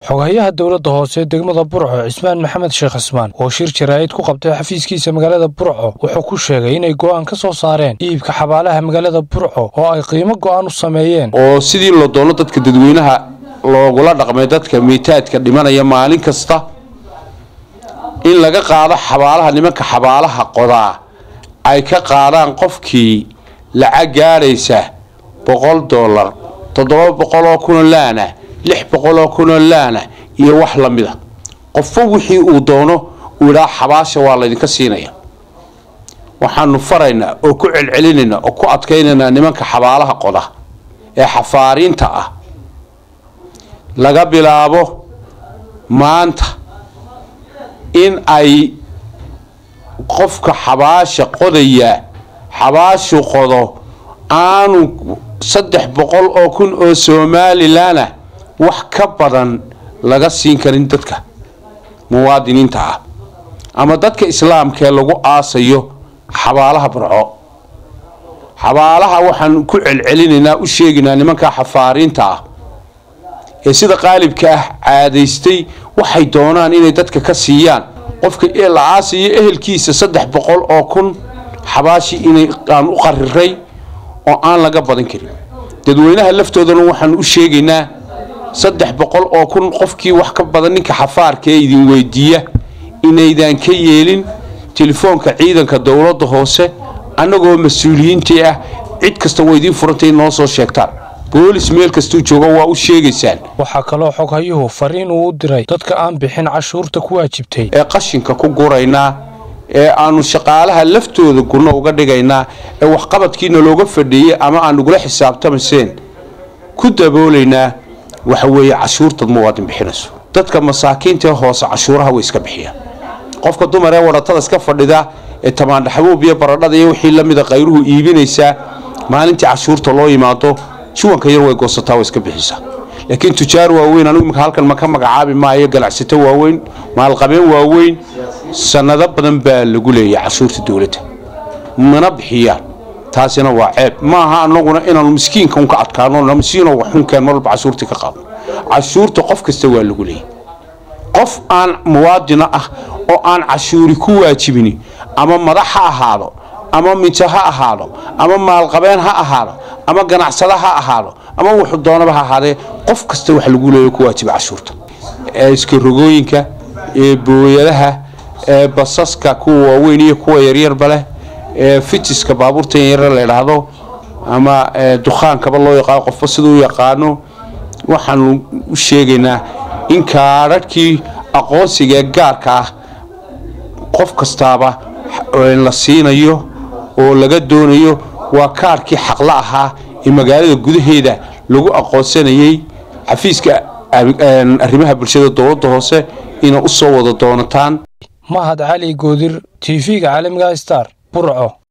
xogayaha dowladda hoose degmada burco cismaan maxamed sheekh cismaan oo shir jaraa'id ku qabtay xafiiskiisa magaalada burco wuxuu ku sheegay inay go'aan ka soo saareen iibka xabaalaha magaalada burco oo ay qiimo go'aan u sameeyeen oo sidii loo doono dadka dadweynaha loogula dhaqmay dadka miitaadka dhimanaya maalin kasta in laga qaado xabaalaha nimanka xabaalaha qodaa ay ka qaadaan qofkii lacag gaadhaysa boqol dollar toddoba boqoloo kunoo laana lix boqoloo kunoo laana iyo wax la mida qofba wixii uu doono uu idhaa xabaasha waa laydinka siinaya waxaanu faraynaa oo ku celcelinaynaa oo ku adkaynaynaa nimanka xabaalaha qoda ee xafaariinta ah laga bilaabo maanta in ay qofka xabaasha qodaya xabaashu qodo aanu saddex boqol oo kun oo somalilan ah wax ka badan laga siin karin dadka muwaadiniinta ah ama dadka islaamkaee lagu aasayo xabaalaha burco xabaalaha waxaan ku celcelinaynaa u sheegaynaa nimanka xafaariinta ah ee sida qaalibka ah caadaystay waxay doonaan inay dadka ka siiyaan qofka la aasayo ehelkiisa saddex boqol oo kun xabaashi inay aan u qariray oo aan laga badan karin dadweynaha laftoodana waxaan u sheegaynaa saddex boqol oo kun qofkii wax ka badan ninka xafaarka ee idin weydiiya inaydaan ka yeelin telefoonka ciidanka dowladda hoose annagoo mas-uuliyiintii ah cid kasta waa idiin furantay noo soo sheegtaan boolis meel kastuu jooga waa u sheegaysaan waxaa kaloo xoghayuhu fariin uu u diray dadka aan bixin cashuurta ku waajibtay ee qashinka ku guraynaa ee aanu shaqaalaha laftooda gunno uga dhigaynaa ee waxqabadkiina looga fadhiiyey ama aan nagula xisaabtamayseen ku daboolaynaa waxa weeye cashuurtad muwaadin bixinayso dadka masaakiintaee hoose cashuuraha way iska bixiyaan qofka dumar ee wadhatada iska fadhida ee tamaandhaxbuub iyo baradhada iyo wixii lamida qayruhu iibinaysaa maalintii cashuurta loo yimaado juwanka yar way goosataa way iska bixisaa laakiin tujaar waaweyn anigu imika halkan ma ka magacaabi maayo ganacsato waaweyn maalqabeen waaweyn sanado badan baa lagu leeyahay cashuurta dowladda mana bixiyaan taasina waa ceeb ma aha anaguna inaanu miskiinka unka adkaano miskiino waxunkeen marwalba cashuurtii ka qaadno cashuurta qof kasta waa lagu leeyahy qof aan muwaadina ah oo aan cashuuri ku waajibini ama madax ha ahaado ama minto ha ahaado ama maalqabeen ha ahaado ama ganacsada ha ahaado ama wuxuu doonaba ha ahaadee qof kasta wax lagu leeya ku waajiba cashuurta ee iskarogooyinka ee booyadaha ee basaska kuwa waaweyn iyo kuwa yaryarba leh ee fitiska baabuurtan yaryar la idhaahdo ama dukaankaba loo yaqaano qofba siduu u yaqaano waxaanu u sheegaynaa in kaadhadhkii aqoonsiga ee gaarka ah qof kastaaba la siinayo oo laga doonayo waa kaarhkii xaqla ahaa ee magaalada gudaheeda lagu aqoonsanayay xafiiska arrimaha bulshada dowladda hoose inay u soo wada doonataan mahad cali goodir tv-ga caalamiga star burco